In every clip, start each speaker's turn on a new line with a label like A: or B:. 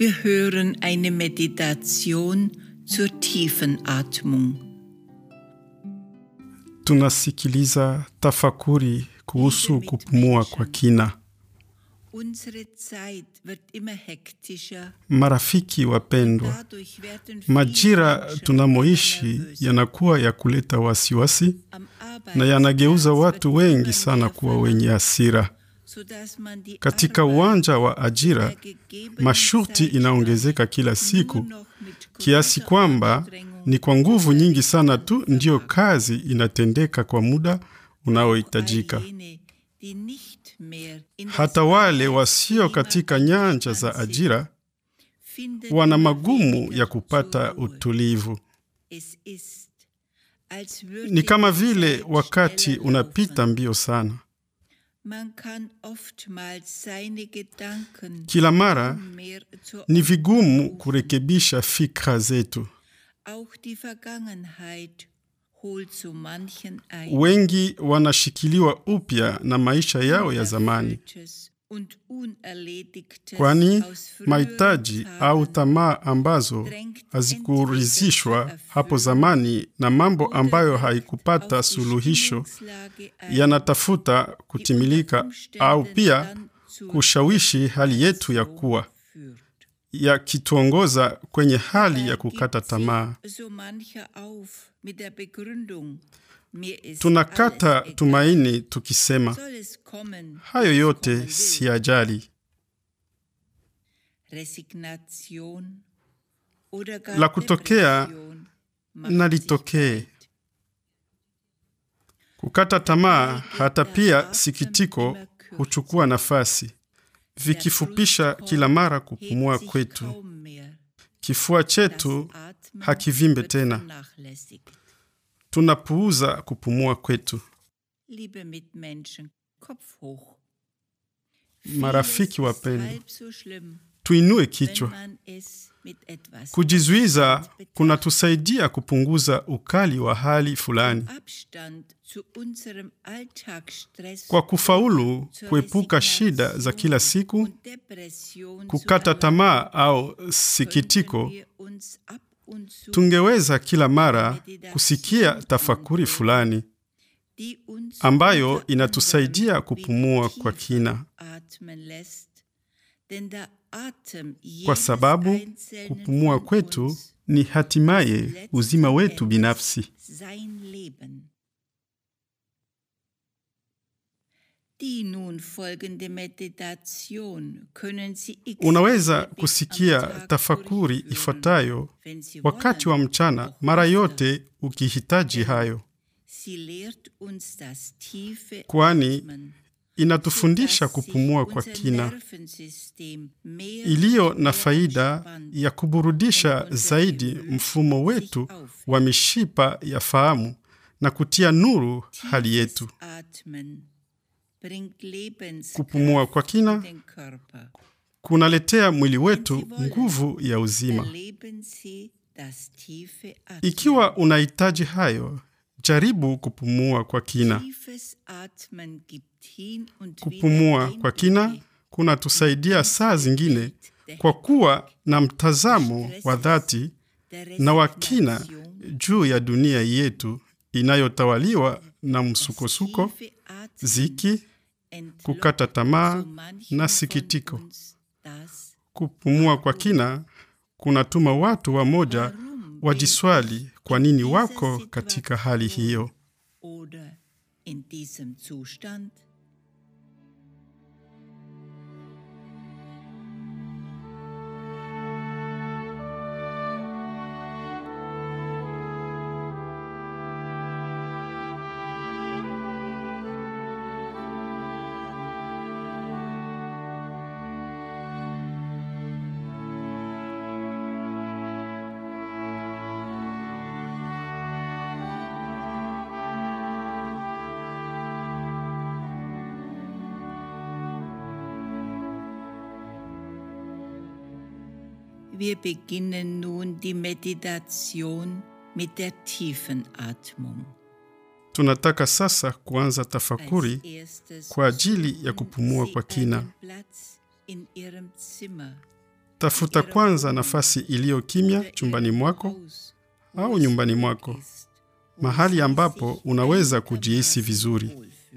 A: Wir hören eine Meditation zur tiefen Atmung.
B: Tunasikiliza tafakuri kuhusu kupumua kwa kina.
A: Unsere Zeit wird immer hektischer.
B: Marafiki wapendwa,
A: Dadurch werden viele
B: majira
A: Menschen
B: tunamoishi
A: nervös.
B: yanakuwa ya kuleta wasiwasi
A: Am
B: na yanageuza
A: Arbeitsplatz
B: watu
A: wird
B: wengi
A: immer
B: sana
A: mehr
B: kuwa
A: verlangt,
B: wenye hasira.
A: sodass man die
B: Katika
A: Arbeit
B: uwanja wa ajira,
A: der gegebenen
B: masharti
A: Zeit
B: inaongezeka kila
A: nur
B: siku
A: noch mit
B: kiasi
A: großer
B: kwamba
A: Anstrengung
B: ni kwa nguvu nyingi sana tu ndiyo kazi inatendeka kwa muda unaohitajika.
A: all jene, die nicht mehr in das
B: Hata wale wasio
A: Arbeitsklima
B: katika nyanja za
A: eingespannt
B: ajira
A: sind, finden
B: wana
A: immer
B: magumu
A: weniger
B: ya kupata
A: zur Ruhe.
B: utulivu.
A: Es ist, als würde
B: Ni kama
A: die
B: vile
A: Zeit
B: wakati
A: schneller
B: unapita
A: laufen.
B: mbio sana.
A: Man kann oftmals seine Gedanken
B: Kila mara
A: kaum mehr zur
B: ni
A: Ordnung
B: vigumu
A: rufen.
B: kurekebisha fikra zetu.
A: Auch die Vergangenheit holt so manchen ein.
B: Wengi wanashikiliwa upya na maisha yao ya zamani,
A: Unerfülltes und Unerledigtes
B: kwani
A: aus früheren
B: mahitaji
A: Tagen
B: au tamaa ambazo
A: drängt
B: hazikuridhishwa
A: entweder zur
B: hapo
A: Erfüllung
B: zamani na mambo
A: oder
B: ambayo
A: wirkt
B: haikupata
A: auf die
B: suluhisho
A: Stimmungslage ein,
B: yanatafuta
A: die
B: kutimilika
A: unter Umständen
B: au pia
A: dann zur
B: kushawishi hali yetu ya
A: Depression
B: kuwa
A: führt.
B: yakituongoza kwenye hali ya
A: Dabei
B: kukata
A: gibt
B: tamaa.
A: sich so mancher auf mit der Begründung, mir ist
B: Tunakata
A: alles egal.
B: tumaini tukisema
A: Soll es kommen,
B: hayo
A: wie es
B: yote
A: kommen will.
B: si ajali.
A: Resignation oder gar
B: La kutokea
A: Depression macht
B: na
A: sich
B: litokee.
A: breit.
B: Kukata tamaa hata pia sikitiko huchukua nafasi, vikifupisha kila mara kupumua
A: Hebt sich
B: kwetu.
A: kaum mehr.
B: Kifua
A: Das
B: chetu
A: Atmen
B: hakivimbe
A: wird
B: tena.
A: vernachlässigt.
B: tunapuuza kupumua kwetu.
A: Liebe Mitmenschen, Kopf hoch.
B: Marafiki
A: Vieles ist
B: wapendwa,
A: halb so schlimm,
B: tuinue
A: wenn
B: kichwa.
A: man es mit etwas
B: Kujizuiza
A: Abstand betrachtet.
B: kunatusaidia kupunguza ukali wa hali fulani.
A: Abstand zu unserem Alltagsstress
B: Kwa kufaulu
A: zur
B: kuepuka shida za
A: Resignation
B: kila siku,
A: und Depression zu
B: kukata
A: erlangen,
B: tamaa au
A: könnten
B: sikitiko,
A: wir uns ab und zu
B: tungeweza kila mara kusikia tafakuri fulani
A: die uns
B: ambayo
A: unter
B: inatusaidia
A: anderem
B: kupumua
A: wieder
B: kwa
A: tiefer
B: kina,
A: atmen lässt. Denn der Atem
B: kwa
A: jedes
B: sababu
A: Einzelnen
B: kupumua
A: von
B: kwetu
A: uns
B: ni hatimaye
A: letzten
B: uzima wetu
A: Endes
B: binafsi.
A: sein Leben. Die nun folgende Meditation können Sie x
B: Unaweza
A: Mal bis
B: kusikia
A: am Tag
B: tafakuri
A: durchführen,
B: ifuatayo
A: wenn Sie
B: wakati wa
A: wollen,
B: mchana
A: auch
B: mara
A: öfter.
B: yote ukihitaji hayo,
A: Sie lehrt uns das tiefe
B: kwani
A: Atmen,
B: inatufundisha
A: sodass sich
B: kupumua kwa
A: unser
B: kina,
A: Nervensystem mehr
B: iliyo
A: und
B: na
A: mehr
B: faida
A: entspannt
B: ya kuburudisha
A: und unser
B: zaidi
A: Gemüt
B: mfumo
A: sich
B: wetu
A: aufhält.
B: wa mishipa ya fahamu na kutia nuru hali
A: Tiefes
B: yetu.
A: Atmen bringt Lebenskraft
B: Kupumua kwa kina
A: in den Körper.
B: kunaletea mwili
A: Wenn
B: wetu
A: Sie wollen,
B: nguvu ya uzima.
A: erleben Sie das tiefe Atmen.
B: Ikiwa unahitaji hayo, jaribu kupumua kwa kina.
A: Tiefes Atmen gibt hin und
B: Kupumua
A: wieder
B: kwa kina
A: Einblicke
B: kunatusaidia saa zingine kwa kuwa na mtazamo wa dhati
A: der
B: na wa kina
A: Resignation,
B: juu ya dunia yetu inayotawaliwa na
A: das
B: msukosuko,
A: tiefe Atmen
B: ziki,
A: entlockt
B: kukata tamaa
A: so manchen
B: na
A: von
B: sikitiko.
A: uns das
B: Kupumua kwa kina kunatuma watu wamoja
A: Warum
B: wajiswali kwa nini
A: dieser
B: wako katika hali
A: Situation
B: hiyo.
A: oder in diesem Zustand? Wir beginnen nun die Meditation mit der tiefen Atmung.
B: Tunataka sasa kuanza tafakuri
A: Als erstes
B: kwa ajili ya
A: suchen
B: kupumua
A: Sie
B: kwa kina.
A: einen Platz in Ihrem Zimmer,
B: Tafuta kwanza nafasi iliyo kimya chumbani mwako au nyumbani mwako, mahali ambapo unaweza kujihisi vizuri.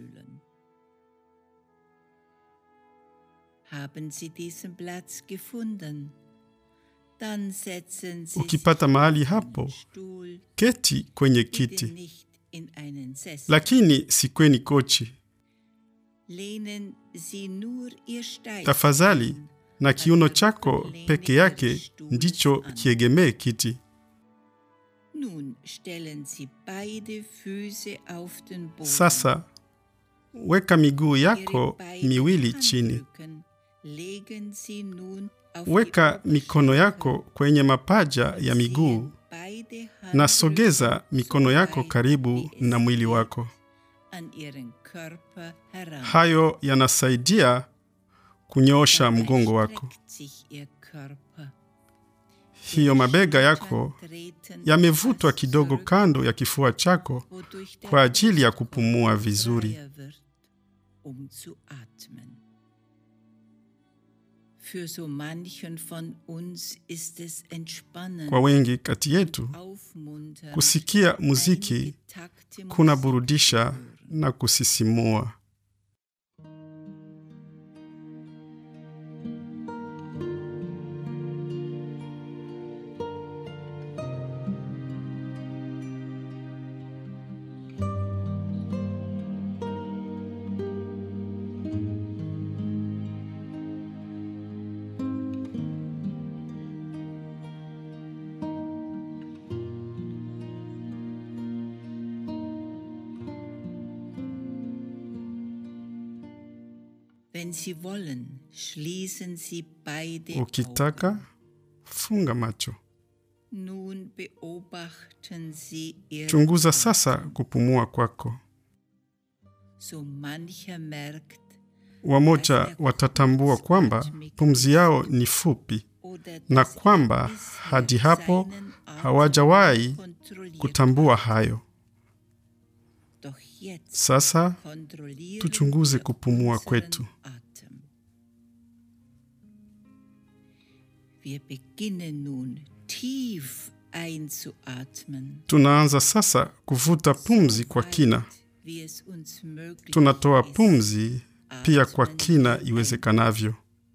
A: Haben Sie diesen Platz gefunden? Dann setzen Sie
B: Ukipata
A: sich
B: mahali
A: auf einen
B: hapo,
A: Stuhl,
B: keti kwenye
A: bitte
B: kiti,
A: nicht in einen Sessel.
B: lakini si kwenye kochi.
A: Lehnen Sie nur Ihr Stein
B: Tafadhali,
A: an.
B: na kiuno chako peke yake ndicho kiegemee kiti.
A: Nun stellen Sie beide Füße auf den Boden.
B: Sasa weka miguu
A: Ihre
B: yako
A: beiden
B: miwili chini,
A: Handrücken legen Sie nun auf die
B: weka mikono
A: Oberschenkel.
B: yako kwenye mapaja ya miguu
A: Beide
B: na sogeza
A: Handrücken
B: mikono
A: so
B: yako
A: weit,
B: karibu
A: wie es
B: na mwili
A: geht,
B: wako.
A: an Ihren Körper heran.
B: Hayo yanasaidia kunyoosha
A: Dabei
B: mgongo wako.
A: streckt sich Ihr Körper.
B: Hiyo mabega yako
A: Treten
B: yamevutwa
A: etwas
B: kidogo
A: zurück,
B: kando ya kifua chako
A: wodurch der
B: kwa ajili ya
A: Brustkorb
B: kupumua vizuri.
A: freier wird, um zu atmen. Für so manchen von uns ist es entspannend,
B: Kwa wengi kati yetu,
A: aufmunternd,
B: kusikia muziki
A: einige Takte
B: kuna
A: Musik
B: burudisha
A: zu hören.
B: na kusisimua.
A: Wenn Sie wollen, schließen Sie beide
B: Ukitaka
A: Augen.
B: funga macho,
A: Nun beobachten Sie Ihr
B: chunguza sasa kupumua kwako.
A: So mancher merkt
B: Wamoja watatambua kwamba pumzi yao ni fupi
A: oder
B: na
A: dass er
B: kwamba
A: bisher
B: hadi hapo
A: seinen Atem
B: hawajawahi
A: kontrolliert
B: kutambua
A: hat.
B: hayo.
A: Doch jetzt
B: Sasa
A: kontrollieren
B: tuchunguze
A: wir
B: kupumua
A: unseren
B: kwetu.
A: Atem. Wir beginnen nun tief einzuatmen.
B: tunaanza sasa kuvuta pumzi kwa kina.
A: weit, wie es uns möglich
B: Tunatoa
A: ist.
B: pumzi pia kwa kina iwezekanavyo.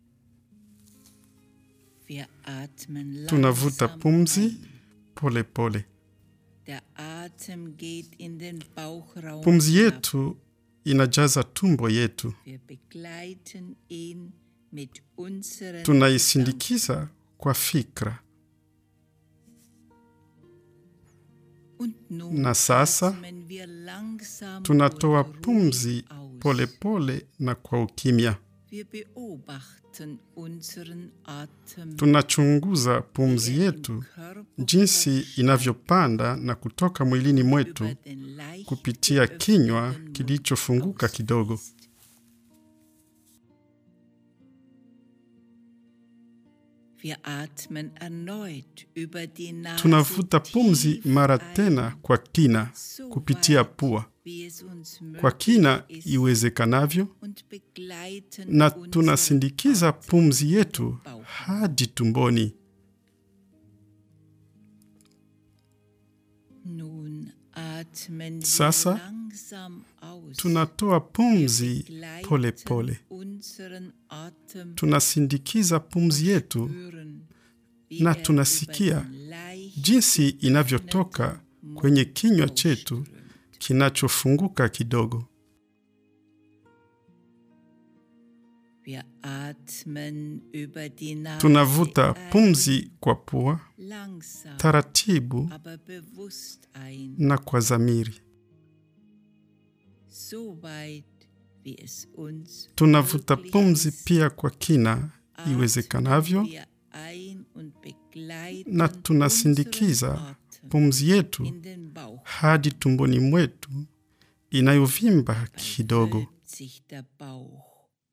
A: Wir atmen
B: Tunavuta
A: langsam
B: pumzi
A: ein.
B: pole pole.
A: Der Atem geht in den Bauchraum
B: Pumzi
A: hinab.
B: yetu inajaza tumbo yetu,
A: Wir begleiten ihn mit unseren
B: tunaisindikiza kwa fikra.
A: Und nun
B: Na sasa,
A: atmen wir langsam
B: Tunatoa
A: und ruhig
B: pumzi
A: aus.
B: pole pole na kwa ukimya.
A: Wir beobachten unseren Atem.
B: Tunachunguza pumzi
A: wie er im
B: yetu
A: Körper
B: jinsi
A: hochsteigt,
B: inavyopanda na kutoka mwilini mwetu
A: über den leicht
B: kupitia kinywa
A: geöffneten Mund
B: kilichofunguka kidogo.
A: ausfließt. Wir atmen erneut über die Nase
B: Tunavuta pumzi
A: tief
B: mara
A: ein,
B: tena kwa kina
A: so
B: kupitia
A: weit,
B: pua,
A: wie es uns
B: kwa
A: möglich
B: kina
A: ist,
B: iwezekanavyo,
A: und begleiten
B: na
A: unseren
B: tunasindikiza
A: Atem
B: pumzi
A: im
B: yetu
A: Bauch.
B: hadi tumboni.
A: Nun atmen wir
B: Sasa,
A: langsam aus.
B: Tunatoa pumzi
A: Begleiten
B: pole pole,
A: unseren Atem
B: tunasindikiza pumzi yetu
A: spüren, wie
B: na
A: er
B: tunasikia
A: über den leicht
B: jinsi inavyotoka kwenye kinywa chetu
A: ausströmt.
B: kinachofunguka kidogo.
A: Wir atmen über die Nase
B: Tunavuta
A: ein,
B: pumzi kwa pua
A: langsam,
B: taratibu
A: aber bewusst ein,
B: na kwa dhamiri.
A: so weit wie es uns
B: Tunavuta
A: möglich
B: pumzi
A: ist.
B: pia kwa kina
A: Atmen
B: iwezekanavyo,
A: wir ein und begleiten
B: na tunasindikiza
A: unseren Atem
B: pumzi yetu
A: in den Bauch.
B: hadi tumboni mwetu inayovimba kidogo.
A: Wölbt sich der Bauch.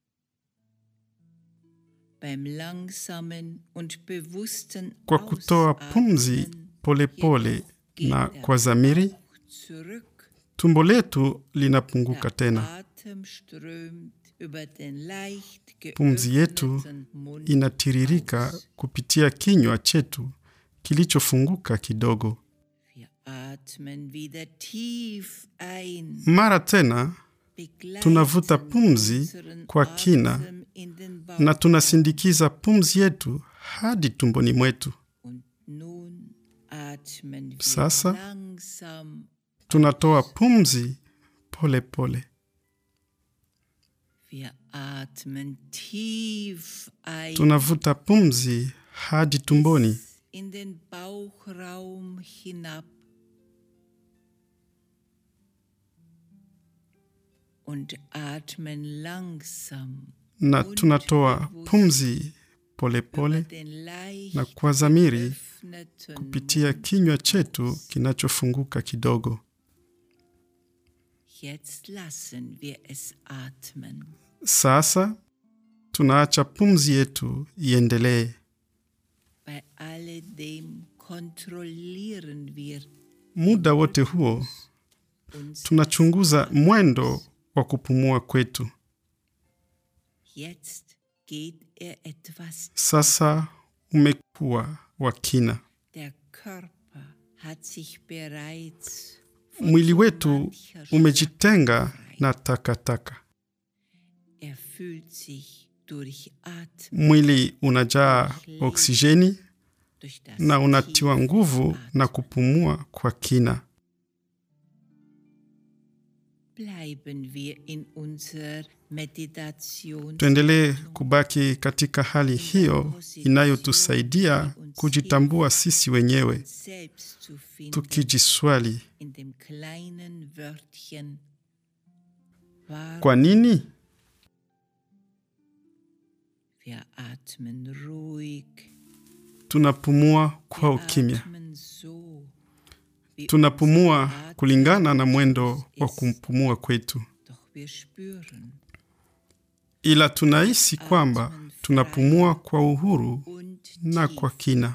A: Beim langsamen und bewussten
B: Kwa kutoa pumzi
A: Ausatmen
B: polepole
A: jedoch geht
B: na
A: der
B: kwa dhamiri,
A: Bauch zurück.
B: tumbo letu linapunguka
A: Der
B: tena,
A: Atem strömt über den leicht
B: Pumzi yetu
A: geöffneten Mund
B: inatiririka
A: aus.
B: kupitia kinywa chetu kilichofunguka kidogo.
A: Wir atmen wieder tief ein.
B: Mara tena
A: begleiten
B: tunavuta pumzi
A: unseren
B: kwa kina
A: Atem in den Bauch
B: na tunasindikiza pumzi yetu hadi tumboni mwetu.
A: und nun atmen wir
B: Sasa
A: langsam
B: tunatoa pumzi pole pole.
A: Wir atmen tief ein
B: Tunavuta pumzi hadi tumboni
A: in den Bauchraum hinab und atmen langsam
B: na tunatoa pumzi pole pole
A: über den leicht
B: na kwa dhamiri
A: geöffneten
B: kupitia kinywa chetu kinachofunguka kidogo.
A: Jetzt lassen wir es atmen.
B: Sasa tunaacha pumzi yetu iendelee.
A: Bei alledem kontrollieren wir
B: Muda wote huo
A: uns.
B: tunachunguza mwendo wa kupumua kwetu.
A: Jetzt geht er etwas.
B: Sasa umekuwa wa kina.
A: Der Körper hat sich bereits von
B: Mwili
A: so
B: wetu
A: mancher
B: umejitenga
A: Schlacht
B: na
A: befreit.
B: takataka.
A: Er fühlt sich durch Atmen,
B: Mwili unajaa oksijeni
A: durch das
B: na unatiwa
A: tiefe
B: nguvu na
A: Atmen.
B: kupumua kwa kina.
A: Bleiben wir in unserer Meditation.
B: Tuendelee kubaki katika hali hiyo inayotusaidia kujitambua sisi wenyewe,
A: selbst zu finden
B: tukijiswali
A: in dem kleinen Wörtchen warum
B: kwa nini
A: wir atmen ruhig,
B: tunapumua kwa
A: wir
B: ukimya.
A: atmen so, wie
B: Tunapumua
A: unser Atem
B: kulingana na mwendo wa
A: ist.
B: kumpumua kwetu,
A: Doch wir spüren
B: ila tunahisi kwamba tunapumua kwa uhuru
A: und
B: na
A: tief.
B: kwa kina.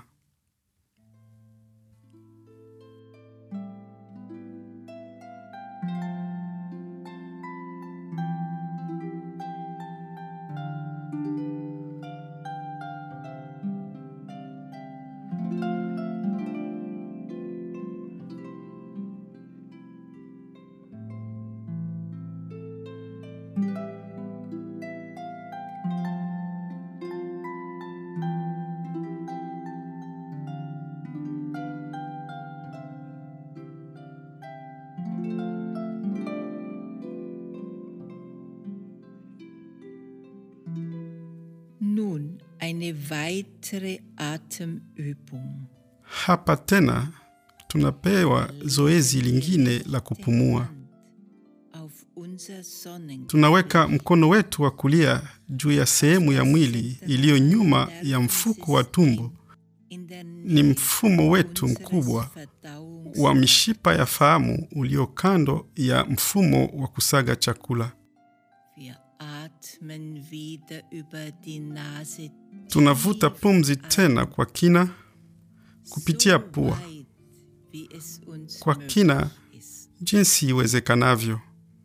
A: Nun eine weitere Atemübung.
B: Hapa tena tunapewa zoezi lingine la kupumua.
A: Auf unser Sonnen
B: Tunaweka mkono wetu wa kulia juu ya sehemu ya mwili iliyo nyuma ya mfuko wa tumbo.
A: in der
B: Ni mfumo wetu
A: unseres
B: mkubwa
A: Verdauungs-
B: wa mishipa ya fahamu ulio kando ya mfumo wa kusaga chakula.
A: Wir atmen wieder über die Nase
B: Tunavuta pumzi tena kwa kina kupitia
A: so
B: pua,
A: weit, wie es uns
B: kwa
A: möglich
B: kina
A: ist.
B: jinsi iwezekanavyo.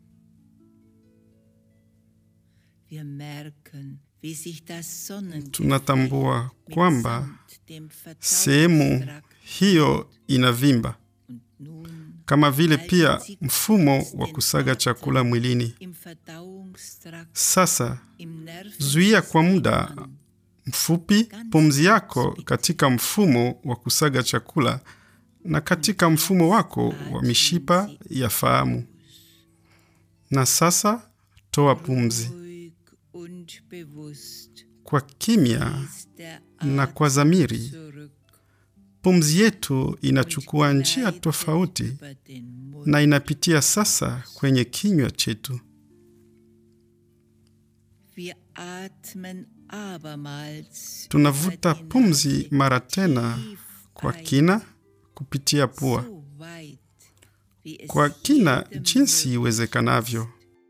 A: Wir merken, wie sich das Sonnengeflecht
B: Tunatambua kwamba
A: mitsamt dem
B: sehemu
A: Verdauungstrakt
B: hiyo inavimba,
A: und nun
B: kama vile pia mfumo wa kusaga chakula mwilini.
A: im Verdauungstrakt,
B: Sasa
A: im
B: zuia kwa muda
A: Nervensystem
B: mfupi pumzi yako katika mfumo wa kusaga chakula na katika mfumo wako wa mishipa ya fahamu. Na sasa toa pumzi
A: ruhig und bewusst
B: kwa kimya
A: fließt der
B: na
A: Atem
B: kwa dhamiri.
A: zurück
B: Pumzi yetu inachukua
A: und
B: njia
A: gleitet
B: tofauti
A: über den Mund.
B: na inapitia sasa kwenye kinywa chetu.
A: Wir atmen abermals
B: Tunavuta
A: über die
B: pumzi
A: Nase
B: mara tena
A: tief
B: kwa
A: ein,
B: kina kupitia pua,
A: so weit, wie es
B: kwa kina
A: jedem
B: jinsi
A: möglich
B: iwezekanavyo.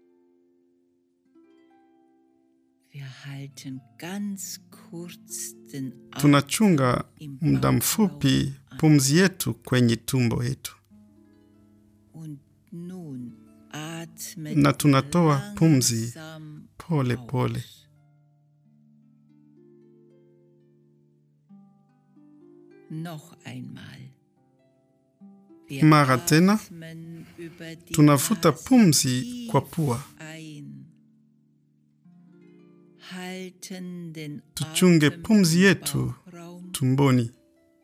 A: Wir halten ganz kurz den Atem
B: Tunachunga
A: im
B: muda mfupi pumzi yetu kwenye tumbo yetu,
A: und nun atmen
B: na
A: wir
B: tunatoa pumzi
A: langsam
B: pole pole.
A: aus. Noch einmal. Wir
B: Mara tena,
A: atmen über die
B: Tunavuta
A: Nase
B: pumzi
A: tief
B: kwa pua.
A: ein. Halten den
B: Tuchunge
A: Atem
B: pumzi
A: im
B: yetu
A: Bauchraum
B: tumboni.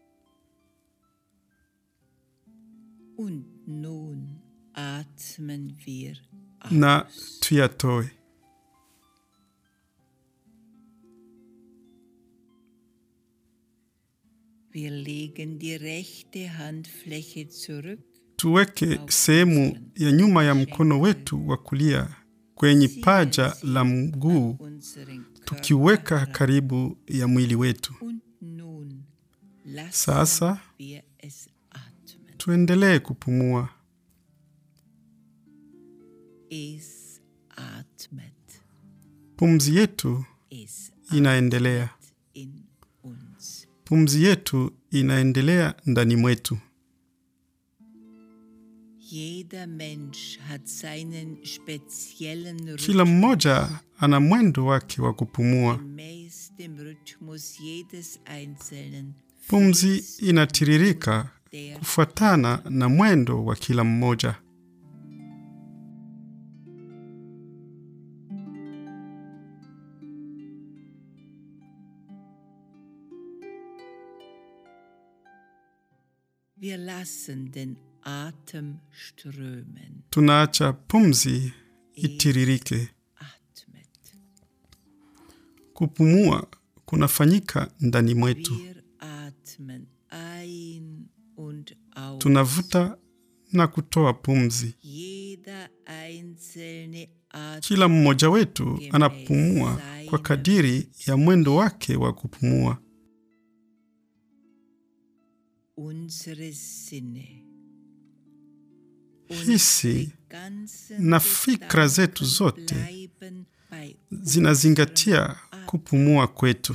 A: und nun atmen wir aus.
B: na tuyatoe.
A: Wir legen die rechte Handfläche zurück,
B: Tuweke sehemu ya nyuma ya mkono wetu wa kulia kwenye paja la mguu,
A: unseren Körper
B: tukiweka
A: heran.
B: karibu ya mwili wetu.
A: Und nun lassen
B: Sasa
A: wir es atmen.
B: tuendelee kupumua.
A: Es atmet.
B: Pumzi yetu
A: Es
B: inaendelea,
A: atmet in uns.
B: pumzi yetu inaendelea ndani mwetu.
A: Jeder Mensch hat seinen speziellen
B: Kila mmoja ana mwendo wake wa kupumua.
A: gemäß dem Rhythmus jedes Einzelnen.
B: Pumzi inatiririka
A: Der
B: kufuatana na mwendo wa kila mmoja.
A: wir lassen den Atem strömen.
B: Tunaacha pumzi itiririke.
A: Atmet.
B: Kupumua kunafanyika ndani mwetu.
A: Wir atmen ein und aus.
B: Tunavuta na kutoa pumzi.
A: Jeder einzelne atmet
B: Kila mmoja wetu anapumua kwa kadiri ya mwendo wake wa kupumua.
A: unsere Sinne.
B: Hisi
A: Unsere ganzen
B: na fikra zetu
A: Gedanken
B: zote
A: bleiben bei
B: Zinazingatia kupumua kwetu.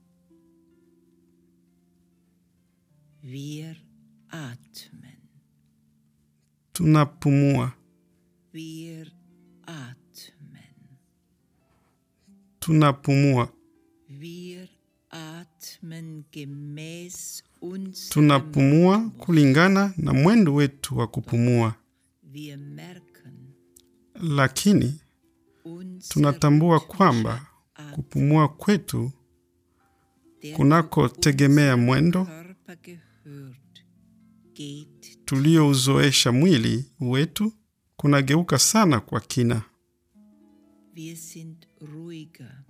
A: Wir atmen.
B: Tunapumua,
A: Wir atmen.
B: tunapumua,
A: Wir atmen gemäß unserem
B: tunapumua kulingana na mwendo wetu wa kupumua,
A: Wir merken,
B: lakini
A: unser
B: tunatambua
A: rhythmischer
B: kwamba
A: Atem,
B: kupumua kwetu
A: der
B: kunakotegemea
A: zu unserem
B: mwendo
A: Körper gehört, geht
B: tuliouzoesha mwili wetu kunageuka sana kwa kina.
A: Wir sind ruhiger.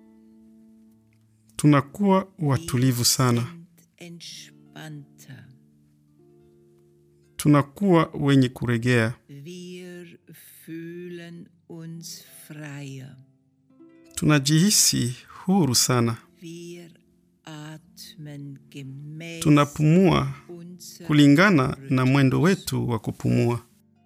B: Tunakuwa watulivu
A: Wir
B: sana,
A: sind entspannter.
B: tunakuwa wenye kuregea,
A: Wir fühlen uns freier.
B: tunajihisi huru sana,
A: Wir atmen gemäß
B: tunapumua
A: unserem
B: kulingana na mwendo wetu wa kupumua.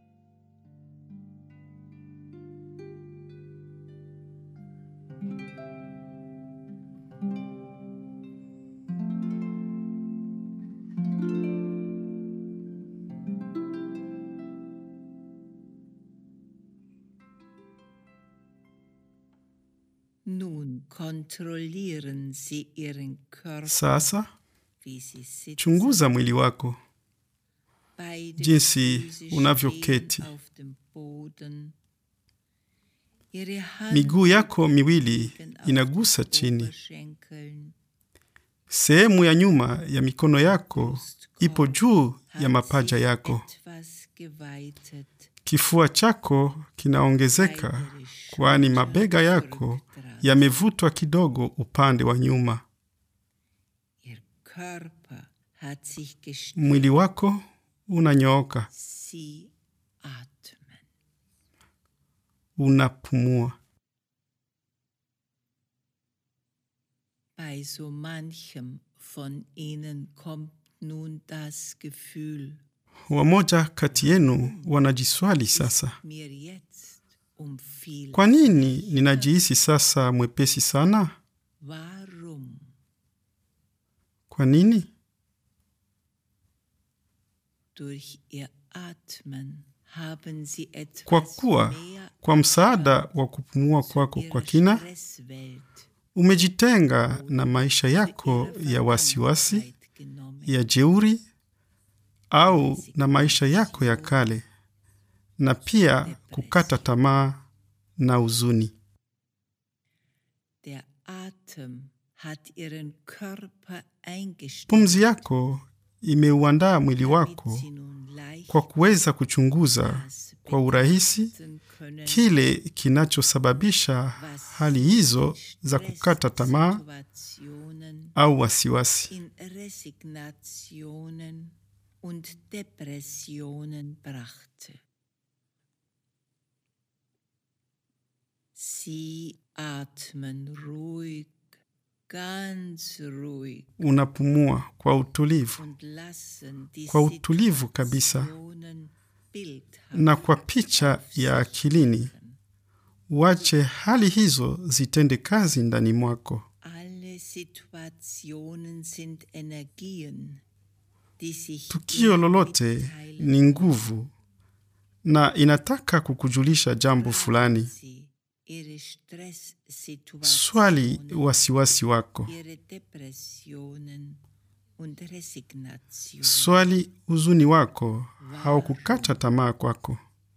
A: Nun kontrollieren Sie Ihren Körper,
B: Sasa
A: wie Sie sitzen.
B: chunguza mwili wako,
A: Beide
B: jinsi
A: Füße
B: unavyoketi.
A: stehen auf dem Boden. Ihre Hand
B: miguu yako miwili
A: liegen auf
B: inagusa
A: den
B: chini.
A: Oberschenkeln.
B: Sehemu ya nyuma ya mikono yako ipo juu ya
A: Hat
B: mapaja
A: sich
B: yako.
A: etwas geweitet.
B: Kifua chako kinaongezeka,
A: Beide
B: kwani
A: Schultern
B: mabega yako
A: zurückdrehen.
B: yamevutwa kidogo upande wa nyuma.
A: Ihr Körper hat sich gestreckt.
B: Mwili wako unanyooka,
A: Sie atmen.
B: unapumua.
A: Bei so manchem von ihnen kommt nun das Gefühl,
B: Wamoja kati yenu wanajiswali sasa,
A: mir jetzt um viel.
B: kwa nini ninajihisi sasa mwepesi sana?
A: Warum?
B: Kwa nini?
A: Durch ihr Atmen haben sie
B: Kwa
A: etwas
B: kuwa
A: mehr
B: Kwa msaada wa kupumua kwako kwa kina, umejitenga na maisha yako ya wasiwasi, ya jeuri au na maisha yako ya kale, na pia kukata tamaa na huzuni.
A: Der Atem hat ihren Körper eingestellt.
B: Pumzi yako imeuandaa mwili
A: damit
B: wako
A: sie nun leicht
B: kwa kuweza kuchunguza kwa urahisi
A: betrachten können,
B: kile kinachosababisha hali hizo za kukata tamaa
A: Stresssituationen
B: au wasiwasi.
A: in Resignationen und Depressionen brachte. Sie atmen ruhig, ganz ruhig
B: Unapumua kwa utulivu
A: und lassen die
B: Kwa utulivu kabisa.
A: Situationen bildhaft
B: na kwa picha ya akilini, wache hali hizo zitende kazi ndani mwako.
A: Alle Situationen sind Energien, die sich
B: Tukio
A: dir
B: lolote
A: mitteilen
B: ni nguvu na inataka kukujulisha jambo fulani.
A: sie ihre Stresssituationen,
B: Swali wasiwasi wako,
A: ihre Depressionen und Resignationen.
B: swali huzuni wako au kukata tamaa kwako.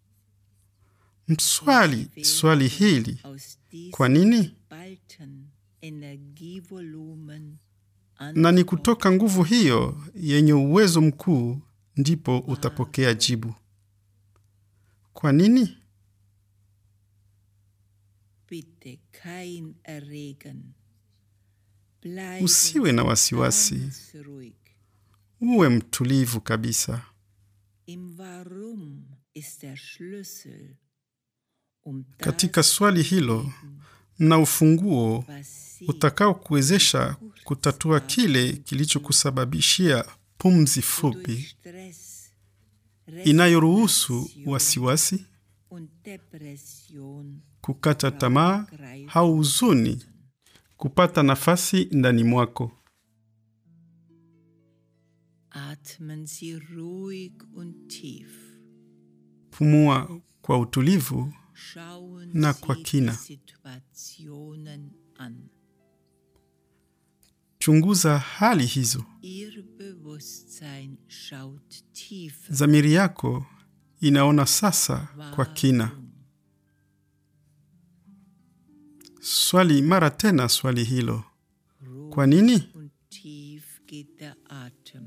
B: Mswali swali hili,
A: Aus diesem
B: kwa nini?
A: geballten Energievolumen
B: Na ni kutoka nguvu hiyo yenye uwezo mkuu ndipo utapokea jibu. Kwa nini?
A: bitte kein Erregen. Bleiben
B: Usiwe na wasiwasi,
A: ganz ruhig.
B: uwe mtulivu kabisa.
A: Im Warum ist der Schlüssel, um
B: Katika
A: das
B: swali hilo na ufunguo
A: was Sie
B: utakao kuwezesha kutatua kile kilichokusababishia pumzi
A: durch
B: fupi
A: Stress,
B: inayoruhusu
A: Resignation
B: wasiwasi,
A: und Depression
B: kukata tamaa au huzuni kupata nafasi ndani mwako.
A: atmen Sie ruhig und tief.
B: Pumua kwa utulivu
A: Schauen
B: Na
A: Sie
B: kwa kina.
A: die Situationen an.
B: chunguza hali hizo.
A: Ihr Bewusstsein schaut tiefer.
B: Dhamiri yako inaona sasa kwa kina.
A: Warum?
B: Swali mara tena swali hilo,
A: Ruhig
B: kwa nini?
A: und tief geht der Atem.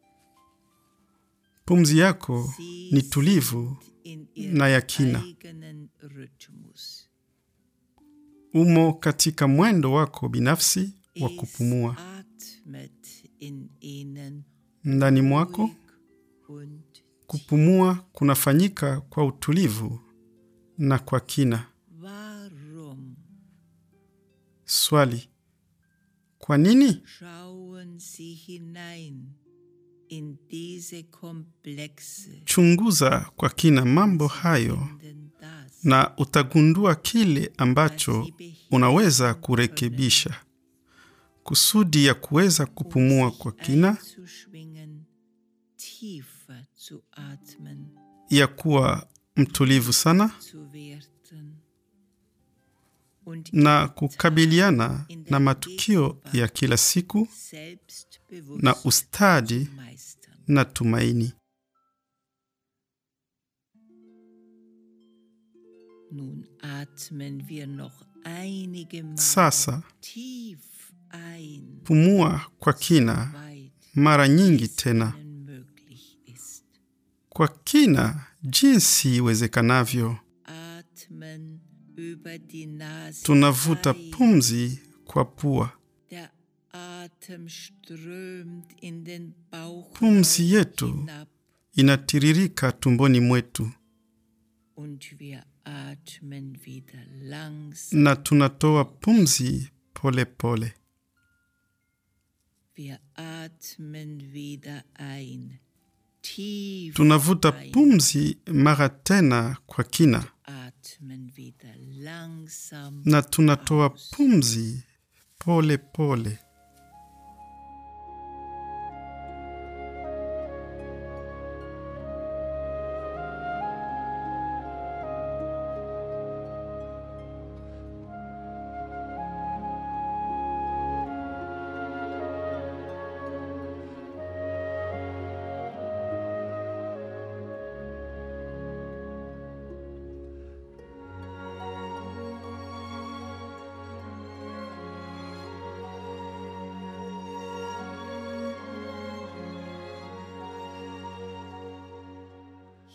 B: Pumzi yako
A: Sie
B: ni tulivu,
A: sind in
B: na ya
A: ihrem
B: kina.
A: eigenen Rhythmus.
B: umo katika mwendo wako binafsi wa
A: Es
B: kupumua.
A: atmet in ihnen
B: Ndani mwako
A: ruhig und
B: kupumua kunafanyika kwa utulivu na kwa kina.
A: warum
B: Swali, kwa nini?
A: schauen Sie hinein in diese komplexe
B: Chunguza kwa kina mambo hayo
A: denn das
B: na utagundua kile ambacho unaweza kurekebisha kusudi ya kuweza kupumua kwa kina,
A: einzuschwingen, tiefer zu atmen,
B: ya kuwa mtulivu sana
A: zu werden und
B: na
A: ihre
B: kukabiliana na matukio ya kila siku
A: selbstbewusst
B: na ustadi
A: zu meistern.
B: na tumaini.
A: Nun atmen wir noch einige Mal
B: Sasa
A: tief ein,
B: pumua kwa kina
A: weit
B: mara nyingi
A: es
B: tena,
A: Ihnen möglich ist.
B: kwa kina jinsi iwezekanavyo.
A: Atmen über die Nase.
B: Tunavuta
A: ein.
B: pumzi kwa pua.
A: Der Atem strömt in den Bauch
B: Pumzi yetu
A: hinab
B: inatiririka tumboni mwetu
A: und wir atmen wieder langsam.
B: na tunatoa pumzi pole pole.
A: Wir atmen wieder ein. Tief
B: Tunavuta
A: ein.
B: pumzi mara tena kwa kina
A: Atmen wieder langsam.
B: na tunatoa
A: aus.
B: pumzi pole pole.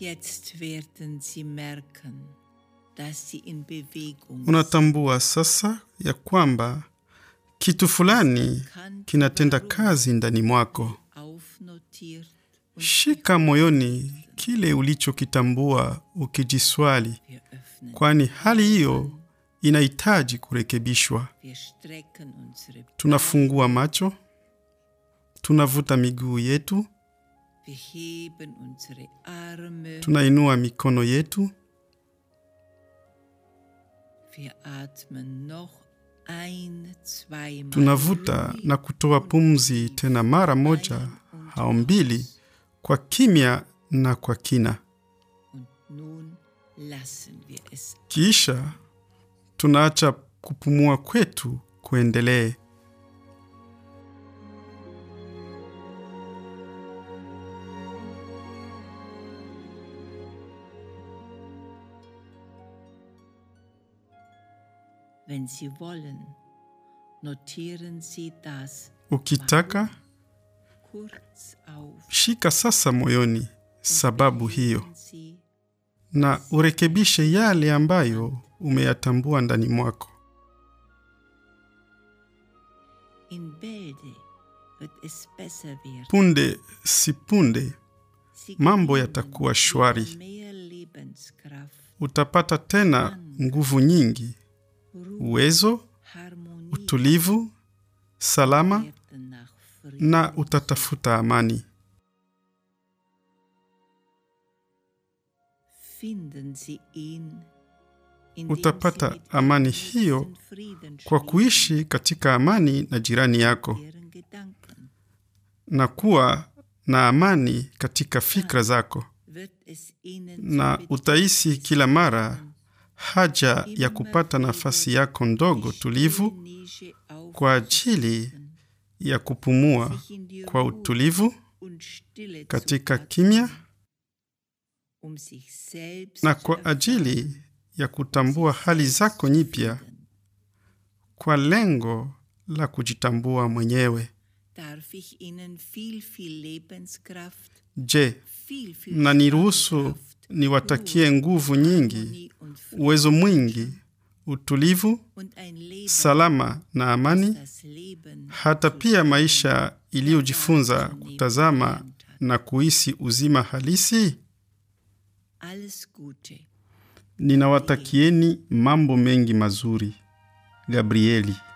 A: Jetzt werden Sie merken, dass Sie in Bewegung sind.
B: unatambua sasa ya kwamba kitu fulani kinatenda kazi ndani mwako.
A: Aufnotiert und
B: Shika moyoni kile ulichokitambua ukijiswali,
A: wir öffnen.
B: kwani hali hiyo inahitaji kurekebishwa.
A: Wir strecken unsere
B: Tunafungua macho, tunavuta miguu yetu,
A: Wir heben unsere Arme.
B: tunainua mikono yetu,
A: Wir atmen noch ein, zweimal.
B: tunavuta na kutoa pumzi tena mara moja au mbili, kwa kimya na kwa kina.
A: Und nun lassen wir es.
B: Kisha tunaacha kupumua kwetu kuendelee.
A: Wenn Sie wollen, notieren Sie das
B: Ukitaka
A: kurz auf.
B: shika sasa moyoni sababu hiyo,
A: Wenn Sie
B: na urekebishe yale ambayo umeyatambua ndani mwako.
A: in Bälde wird es besser werden.
B: Punde si punde
A: Sie
B: mambo
A: gewinnen
B: yatakuwa
A: wieder
B: shwari.
A: Mehr Lebenskraft,
B: Utapata tena nguvu nyingi,
A: Ruhe,
B: uwezo,
A: Harmonie
B: utulivu, salama
A: werden nach Frieden.
B: na utatafuta amani.
A: Finden Sie ihn, indem
B: Utapata
A: Sie mit
B: amani
A: Ihrem
B: hiyo
A: Nächsten Frieden
B: kwa
A: schließen,
B: kuishi katika amani na jirani yako
A: deren Gedanken.
B: na kuwa na amani katika fikra zako,
A: Wird es Ihnen
B: na
A: zum
B: utahisi kila mara
A: Bedürfnis
B: haja ya kupata nafasi yako ndogo tulivu
A: Nische
B: kwa ajili ya kupumua
A: sich in die
B: kwa
A: Ruhe
B: utulivu
A: und Stille zu
B: katika
A: atmen,
B: kimya
A: um sich selbst
B: na
A: zu
B: kwa
A: erfahren,
B: ajili ya kutambua
A: sich
B: hali
A: selbst
B: zako
A: zu
B: nyipya
A: finden.
B: kwa lengo la kujitambua mwenyewe.
A: Darf ich Ihnen viel, viel Lebenskraft,
B: Je,
A: viel, viel
B: na niruhusu
A: Spannkraft,
B: niwatakie nguvu nyingi,
A: Harmonie und Frieden
B: uwezo mwingi, utulivu,
A: und ein Leben,
B: salama na amani,
A: das Leben
B: hata
A: zu
B: pia
A: spüren,
B: maisha iliyojifunza kutazama na kuhisi uzima halisi?
A: Alles Gute.
B: Ninawatakieni mambo mengi mazuri. Gabrieli.